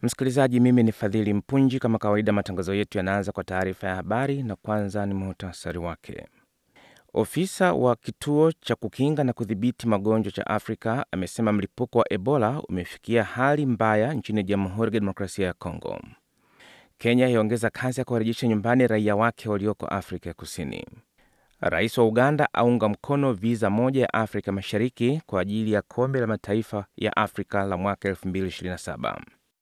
Msikilizaji, mimi ni Fadhili Mpunji. Kama kawaida, matangazo yetu yanaanza kwa taarifa ya habari na kwanza ni muhtasari wake. Ofisa wa kituo cha kukinga na kudhibiti magonjwa cha Afrika amesema mlipuko wa Ebola umefikia hali mbaya nchini Jamhuri ya Kidemokrasia ya Kongo. Kenya yaongeza kasi ya kuwarejesha nyumbani raia wake walioko Afrika ya Kusini. Rais wa Uganda aunga mkono viza moja ya Afrika Mashariki kwa ajili ya kombe la mataifa ya Afrika la mwaka 2027.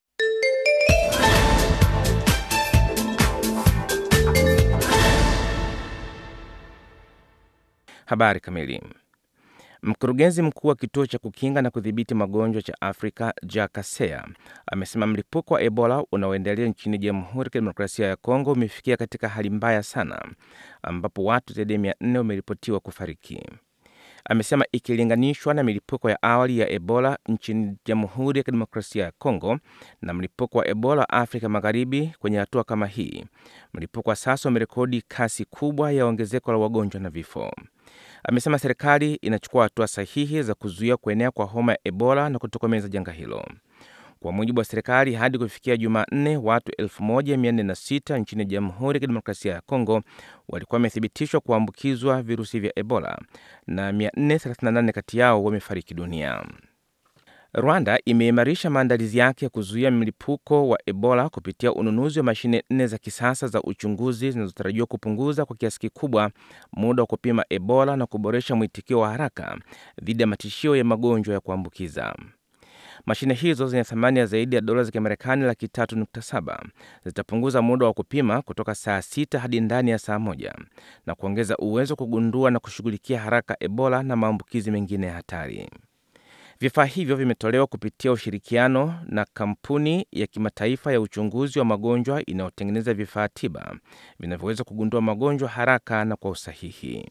Habari kamili. Mkurugenzi mkuu wa kituo cha kukinga na kudhibiti magonjwa cha Afrika Jack Kaseya amesema mlipuko wa Ebola unaoendelea nchini Jamhuri ya Kidemokrasia ya Kongo umefikia katika hali mbaya sana, ambapo watu zaidi ya mia nne wameripotiwa kufariki. Amesema ikilinganishwa na milipuko ya awali ya Ebola nchini Jamhuri ya Kidemokrasia ya Kongo na mlipuko wa Ebola Afrika Magharibi, kwenye hatua kama hii, mlipuko wa sasa umerekodi kasi kubwa ya ongezeko la wagonjwa na vifo. Amesema serikali inachukua hatua sahihi za kuzuia kuenea kwa homa ya Ebola na kutokomeza janga hilo. Kwa mujibu wa serikali, hadi kufikia Jumanne, watu 1406 nchini Jamhuri ya Kidemokrasia ya Kongo walikuwa wamethibitishwa kuambukizwa virusi vya Ebola na 438 kati yao wamefariki dunia. Rwanda imeimarisha maandalizi yake ya kuzuia mlipuko wa Ebola kupitia ununuzi wa mashine nne za kisasa za uchunguzi zinazotarajiwa kupunguza kwa kiasi kikubwa muda wa kupima Ebola na kuboresha mwitikio wa haraka dhidi ya matishio ya magonjwa ya kuambukiza. Mashine hizo zenye thamani ya zaidi ya dola za Kimarekani laki tatu nukta saba zitapunguza muda wa kupima kutoka saa sita hadi ndani ya saa moja na kuongeza uwezo wa kugundua na kushughulikia haraka Ebola na maambukizi mengine ya hatari. Vifaa hivyo vimetolewa kupitia ushirikiano na kampuni ya kimataifa ya uchunguzi wa magonjwa inayotengeneza vifaa tiba vinavyoweza kugundua magonjwa haraka na kwa usahihi.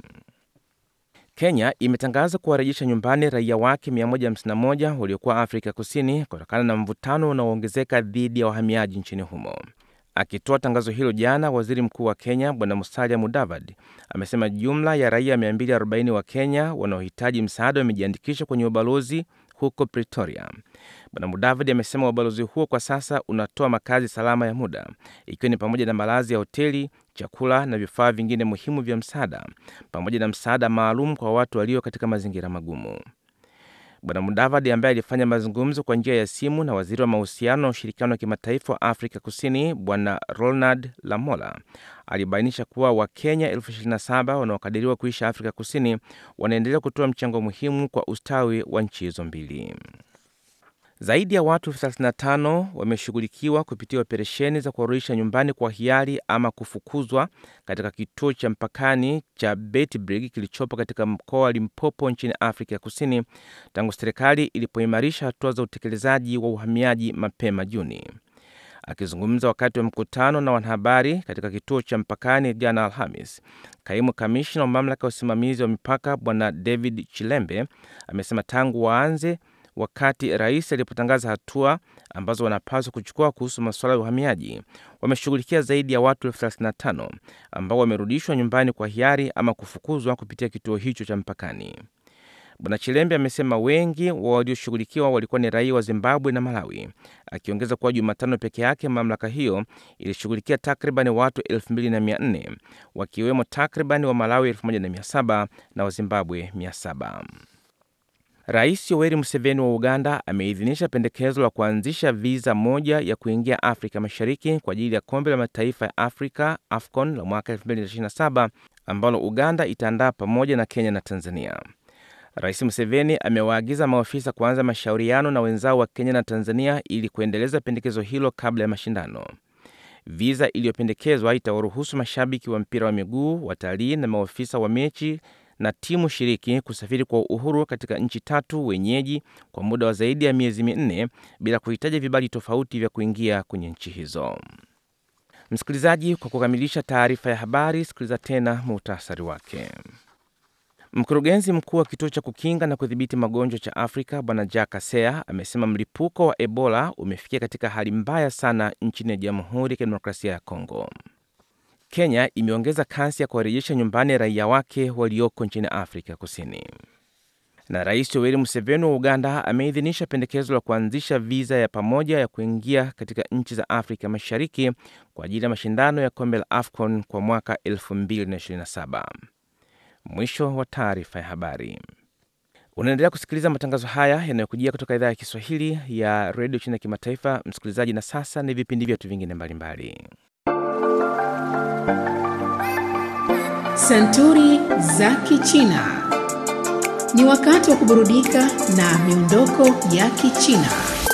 Kenya imetangaza kuwarejesha nyumbani raia wake 151 waliokuwa Afrika Kusini kutokana na mvutano unaoongezeka dhidi ya wahamiaji nchini humo. Akitoa tangazo hilo jana, waziri mkuu wa Kenya Bwana Musalia Mudavadi amesema jumla ya raia 240 wa Kenya wanaohitaji msaada wamejiandikisha kwenye ubalozi huko Pretoria. Bwana Mudavadi amesema ubalozi huo kwa sasa unatoa makazi salama ya muda, ikiwa ni pamoja na malazi ya hoteli, chakula na vifaa vingine muhimu vya msaada, pamoja na msaada maalum kwa watu walio katika mazingira magumu. Bwana Mudavadi ambaye alifanya mazungumzo kwa njia ya simu na waziri wa mahusiano na ushirikiano wa kimataifa wa Afrika Kusini Bwana Ronald Lamola alibainisha kuwa Wakenya elfu ishirini na saba wanaokadiriwa kuishi Afrika Kusini wanaendelea kutoa mchango muhimu kwa ustawi wa nchi hizo mbili. Zaidi ya watu 35 wameshughulikiwa kupitia operesheni za kuwarudisha nyumbani kwa hiari ama kufukuzwa katika kituo cha mpakani cha Beitbrig kilichopo katika mkoa wa Limpopo nchini Afrika ya Kusini tangu serikali ilipoimarisha hatua za utekelezaji wa uhamiaji mapema Juni. Akizungumza wakati wa mkutano na wanahabari katika kituo cha mpakani jana Alhamis, kaimu kamishna wa mamlaka ya usimamizi wa mipaka Bwana David Chilembe amesema tangu waanze wakati rais alipotangaza hatua ambazo wanapaswa kuchukua kuhusu masuala ya uhamiaji, wameshughulikia zaidi ya watu elfu 35 ambao wamerudishwa nyumbani kwa hiari ama kufukuzwa kupitia kituo hicho cha mpakani. Bwana Chilembe amesema wengi wa walioshughulikiwa walikuwa ni raia wa Zimbabwe na Malawi, akiongeza kuwa Jumatano peke yake mamlaka hiyo ilishughulikia takriban watu 2400 wakiwemo takriban wa Malawi 1700 na wa Zimbabwe 700. Rais Yoweri Museveni wa Uganda ameidhinisha pendekezo la kuanzisha viza moja ya kuingia Afrika Mashariki kwa ajili ya kombe la mataifa ya Afrika AFCON la mwaka 2027 ambalo Uganda itaandaa pamoja na Kenya na Tanzania. Rais Museveni amewaagiza maofisa kuanza mashauriano na wenzao wa Kenya na Tanzania ili kuendeleza pendekezo hilo kabla ya mashindano. Viza iliyopendekezwa itawaruhusu mashabiki wa mpira wa miguu, watalii na maofisa wa mechi na timu shiriki kusafiri kwa uhuru katika nchi tatu wenyeji kwa muda wa zaidi ya miezi minne bila kuhitaji vibali tofauti vya kuingia kwenye nchi hizo. Msikilizaji, kwa kukamilisha taarifa ya habari, sikiliza tena muhtasari wake. Mkurugenzi mkuu wa kituo cha kukinga na kudhibiti magonjwa cha Afrika Bwana Jack Kaseya amesema mlipuko wa Ebola umefikia katika hali mbaya sana nchini Jamhuri ya Kidemokrasia ya Kongo. Kenya imeongeza kasi ya kuwarejesha nyumbani raia wake walioko nchini Afrika Kusini. Na Rais Yoweri Museveni wa Uganda ameidhinisha pendekezo la kuanzisha viza ya pamoja ya kuingia katika nchi za Afrika Mashariki kwa ajili ya mashindano ya kombe la AFCON kwa mwaka 2027. Mwisho wa taarifa ya habari. Unaendelea kusikiliza matangazo haya yanayokujia kutoka idhaa ya Kiswahili ya redio China ya kimataifa, msikilizaji. Na sasa ni vipindi vyetu vingine mbalimbali. Santuri za Kichina. Ni wakati wa kuburudika na miondoko ya Kichina.